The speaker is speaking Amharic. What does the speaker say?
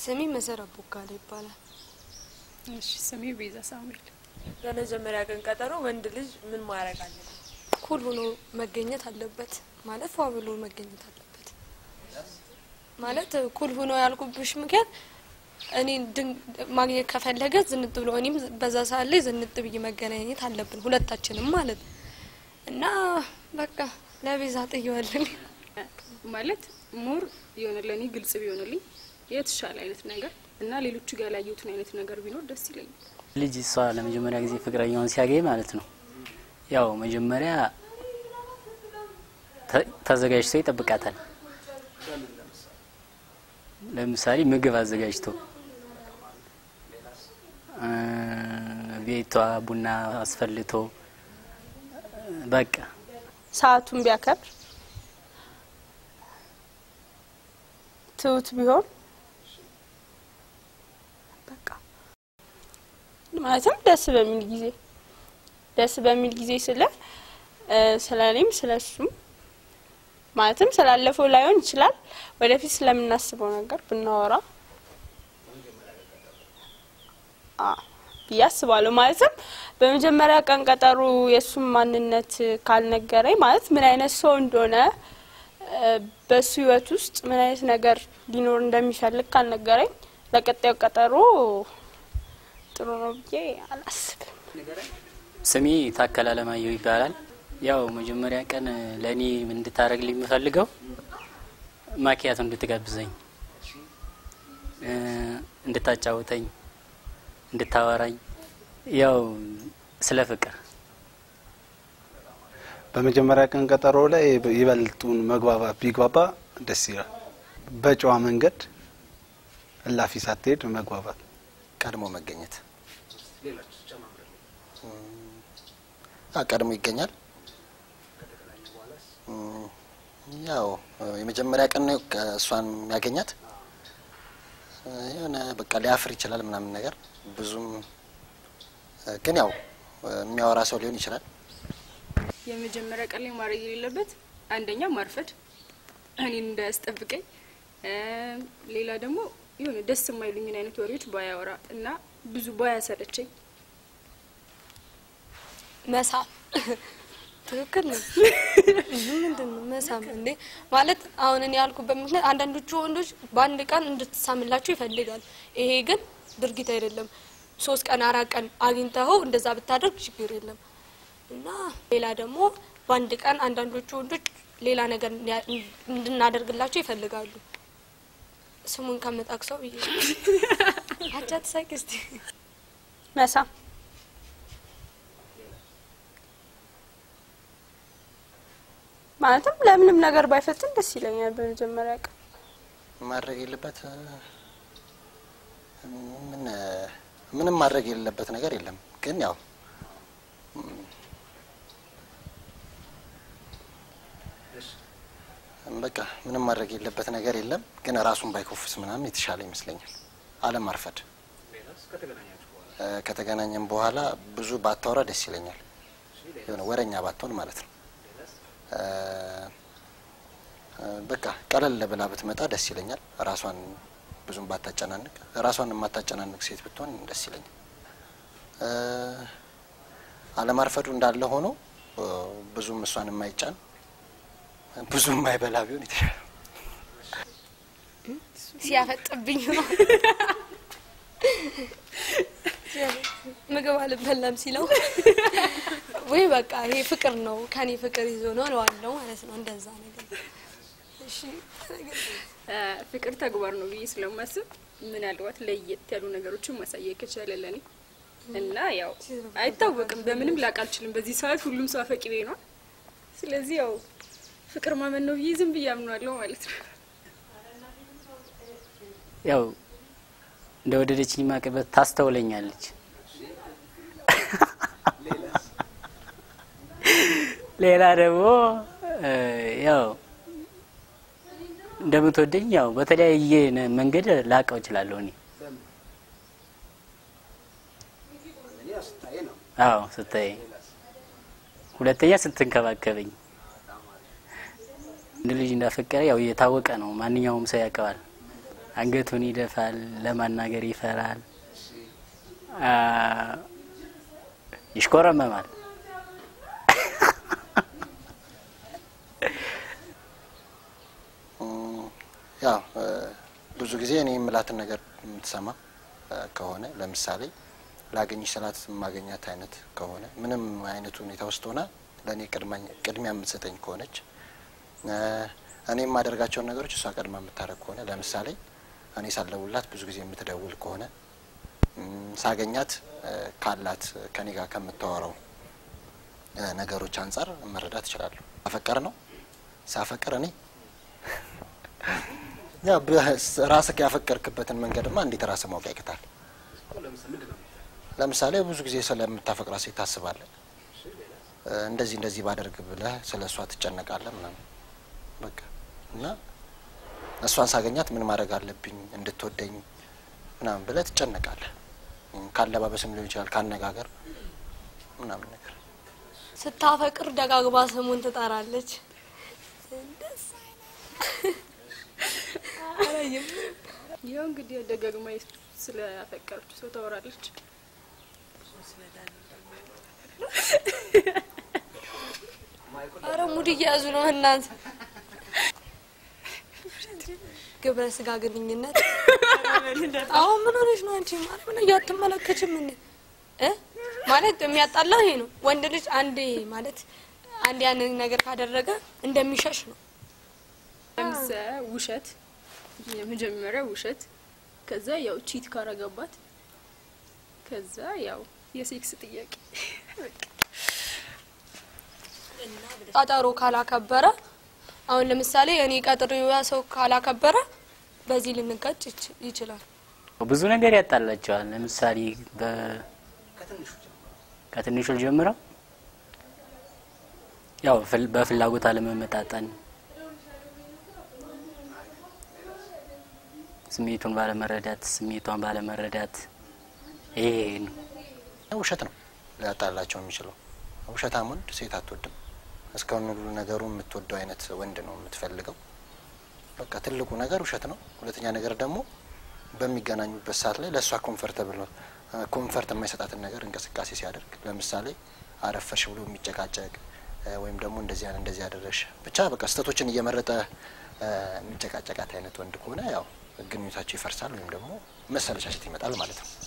ስሜ መሰረት ቦጋለ ይባላል። እሺ ስሜ ቤዛ ሳሙኤል። ለመጀመሪያ ቀን ቀጠሮ ወንድ ልጅ ምን ማድረግ አለበት? ኩል ሆኖ መገኘት አለበት ማለት ፏ ብሎ መገኘት አለበት ማለት ኩል ሆኖ ያልኩብሽ ምክንያት እኔ ድን- ማግኘት ከፈለገ ዝንጥ ብሎ እኔም በዛ ሰዓት ላይ ዝንጥ ብዬ መገናኘት አለብን ሁለታችንም ማለት ነው። እና በቃ ለቤዛ ጥየዋለን። ማለት ሞር የሆነ ለእኔ ግልጽ ቢሆንልኝ የተሻለ አይነት ነገር እና ሌሎቹ ጋር ያላየሁትን አይነት ነገር ቢኖር ደስ ይለኛል። ልጅ እሷ ለመጀመሪያ ጊዜ ፍቅረኛውን ሲያገኝ ማለት ነው ያው መጀመሪያ ተ- ተዘጋጅቶ ይጠብቃታል። ለምሳሌ ምግብ አዘጋጅቶ እ፣ ቤቷ ቡና አስፈልቶ በቃ ሰዓቱን ቢያከብር ትሁት ቢሆን በቃ ማለትም ደስ በሚል ጊዜ ደስ በሚል ጊዜ ስለ እ፣ ስለ እኔም ስለ እሱም ማለትም ስላለፈው ላይሆን ይችላል ወደፊት ስለምናስበው ነገር ብናወራ አ ብዬ አስባለሁ። ማለትም በመጀመሪያ ቀን ቀጠሮ የእሱም ማንነት ካልነገረኝ ማለት ምን አይነት ሰው እንደሆነ እ፣ በሱ ሕይወት ውስጥ ምን አይነት ነገር ሊኖር እንደሚፈልግ ካልነገረኝ ለቀጣዩ ቀጠሮ ጥሩ ነው ብዬ አላስብም። ስሜ ታከለ አለማየሁ ይባላል። ያው መጀመሪያ ቀን ለእኔ እንድታደርግልኝ የምፈልገው ማኪያቶ እንድትጋብዘኝ እ፣ እንድታጫውተኝ፣ እንድታወራኝ ያው ስለ ፍቅር በመጀመሪያ ቀን ቀጠሮ ላይ ይበልጡን መግባባት ቢግባባ ደስ ይላል። በጨዋ መንገድ እላፊ ሳትሄድ መግባባት ቀድሞ መገኘት አ ቀድሞ ይገኛል። እም፣ ያው የመጀመሪያ ቀን ነው እሷን የሚያገኛት እ፣ የሆነ በቃ ሊያፍር ይችላል ምናምን ነገር ብዙም እ፣ ግን ያው እ፣ የሚያወራ ሰው ሊሆን ይችላል። የመጀመሪያ ቀን ላይ ማድረግ የሌለበት አንደኛ ማርፈድ፣ እኔን እንዳያስጠብቀኝ፣ እ፣ ሌላ ደግሞ የሆነ ደስ የማይሉኝን አይነት ወሬዎች ባያወራ እና ብዙ ባያሰለቸኝ መሳም ትክክል ነው። ምንድን ነው መሳም እንዴ? ማለት አሁን እኔ ያልኩበት ምክንያት አንዳንዶቹ ወንዶች በአንድ ቀን እንድትሳምላቸው ይፈልጋል። ይሄ ግን ድርጊት አይደለም። ሶስት ቀን አራት ቀን አግኝተኸው እንደዛ ብታደርግ ችግር የለም እና ሌላ ደግሞ በአንድ ቀን አንዳንዶቹ ወንዶች ሌላ ነገር እንዲያ- እንድናደርግላቸው ይፈልጋሉ። ስሙን ከምጠቅሰው ብዬ አቻ ትሳቂ እስቲ መሳም ማለትም ለምንም ነገር ባይፈትን ደስ ይለኛል። በመጀመሪያ ቀን ማድረግ የለበት እ፣ ምን እ፣ ምንም ማድረግ የሌለበት ነገር የለም። ግን ያው እም፣ በቃ ምንም ማድረግ የሌለበት ነገር የለም። ግን ራሱን ባይኮፍስ ምናምን የተሻለ ይመስለኛል። አለም አርፈድ እ፣ ከተገናኘም በኋላ ብዙ ባታወራ ደስ ይለኛል። የሆነ ወረኛ ባትሆን ማለት ነው። እ፣ እ፣ በቃ ቀለል ብላ ብትመጣ ደስ ይለኛል። ራሷን ብዙም ባታጨናንቅ፣ ራሷን የማታጨናንቅ ሴት ብትሆን ደስ ይለኛል። እ፣ አለማርፈዱ እንዳለ ሆኖ እ፣ ብዙም እሷን የማይጫን ብዙም የማይበላ ቢሆን የተሻለ ሲያፈጥብኝ ነው ምግብ አልበላም ሲለው ወይ በቃ ይሄ ፍቅር ነው ከኔ ፍቅር ይዞ ነው እለዋለሁ ማለት ነው። እንደዛ ነገር እሺ። እ፣ ፍቅር ተግባር ነው ብዬ ስለማስብ ምናልባት ለየት ያሉ ነገሮችን ማሳየት ከቻለ ለኔ እና ያው አይታወቅም፣ በምንም ላቅ አልችልም። በዚህ ሰዓት ሁሉም ሰው አፈቅሬ ነው። ስለዚህ ያው ፍቅር ማመን ነው ብዬ ዝም ብዬ አምኗለሁ ማለት ነው። ያው እንደ ወደደችኝ ማቅበት ታስተውለኛለች። ሌላ ደግሞ እ፣ ያው እንደምትወደኝ ያው በተለያየ ነ- መንገድ ላቀው እችላለሁ እኔ አዎ ስታይ፣ ሁለተኛ ስትንከባከበኝ እንደ ልጅ እንዳፈቀረ ያው የታወቀ ነው፣ ማንኛውም ሰው ያውቀዋል። አንገቱን ይደፋል፣ ለማናገር ይፈራል፣ አ፣ ይሽኮረመማል። እም፣ ያው እ፣ ብዙ ጊዜ እኔ የምላትን ነገር የምትሰማ እ፣ ከሆነ ለምሳሌ ላገኝሽ ስላት የማገኛት አይነት ከሆነ ምንም አይነት ሁኔታ ውስጥ ሆና ለእኔ ቅድማኝ- ቅድሚያ የምትሰጠኝ ከሆነች እ፣ እኔ የማደርጋቸውን ነገሮች እሷ ቀድማ የምታደርግ ከሆነ ለምሳሌ እኔ ሳልደውልላት ብዙ ጊዜ የምትደውል ከሆነ እም፣ ሳገኛት እ፣ ካላት ከኔ ጋር ከምታወራው እ፣ ነገሮች አንጻር መረዳት እችላለሁ። አፈቀር ነው ሳፈቅር እኔ ያው ራስህ ያፈቀርክበትን መንገድማ እንዴት ራስህ ማወቅ ያቅታል? ለምሳሌ ብዙ ጊዜ ስለምታፈቅራ ሴት ታስባለህ። እ፣ እንደዚህ እንደዚህ ባደርግ ብለህ ስለ እሷ ትጨነቃለህ ምናምን በቃ እና እሷን ሳገኛት ምን ማድረግ አለብኝ እንድትወደኝ ምናምን ብለህ ትጨነቃለህ። እም፣ ካለባበስም ሊሆን ይችላል፣ ካነጋገር ምናምን ነገር ስታፈቅር ደጋግባ ስሙን ትጠራለች። ደስ አይልም? ያው እንግዲህ ደጋግማ ስለ አፈቀረችው ሰው ታወራለች። አረ ሙድ እየያዙ ነው እናንተ። ግብረ ስጋ ግንኙነት አሁን ምን ሆነሽ ነው አንቺ? ማለት ምን እያትመለከችም እንዴ? እ ማለት የሚያጣላ ይሄ ነው። ወንድ ልጅ አንዴ ማለት አንድ ያንን ነገር ካደረገ እንደሚሸሽ ነው። ለምሳሌ ውሸት፣ የመጀመሪያ ውሸት፣ ከዛ ያው ቺት ካረገባት፣ ከዛ ያው የሴክስ ጥያቄ ቀጠሮ ካላከበረ አሁን ለምሳሌ እኔ ቀጥሬው ያ ሰው ካላከበረ በዚህ ልንጋጭ ይች- ይችላል። ብዙ ነገር ያጣላቸዋል። ለምሳሌ በ- ከትንሹ ጀምረው ያው ፍል- በፍላጎት አለመመጣጠን፣ ስሜቱን ባለመረዳት፣ ስሜቷን ባለመረዳት ይሄ ነው። ውሸት ነው ሊያጣላቸው የሚችለው። ውሸታም ወንድ ሴት አትወድም። እስካሁን ሁሉ ነገሩ የምትወደው አይነት ወንድ ነው የምትፈልገው። በቃ ትልቁ ነገር ውሸት ነው። ሁለተኛ ነገር ደግሞ በሚገናኙበት ሰዓት ላይ ለእሷ ኮንፈርተብል ነው ኮንፈርት የማይሰጣትን ነገር እንቅስቃሴ ሲያደርግ ለምሳሌ አረፈሽ ብሎ የሚጨቃጨቅ እ፣ ወይም ደግሞ እንደዚህ ያ- እንደዚህ ያደረሽ ብቻ በቃ ስህተቶችን እየመረጠ እ፣ የሚጨቃጨቃት አይነት ወንድ ከሆነ ያው ግንኙነታቸው ይፈርሳል ወይም ደግሞ መሰለቻቸት ይመጣል ማለት ነው።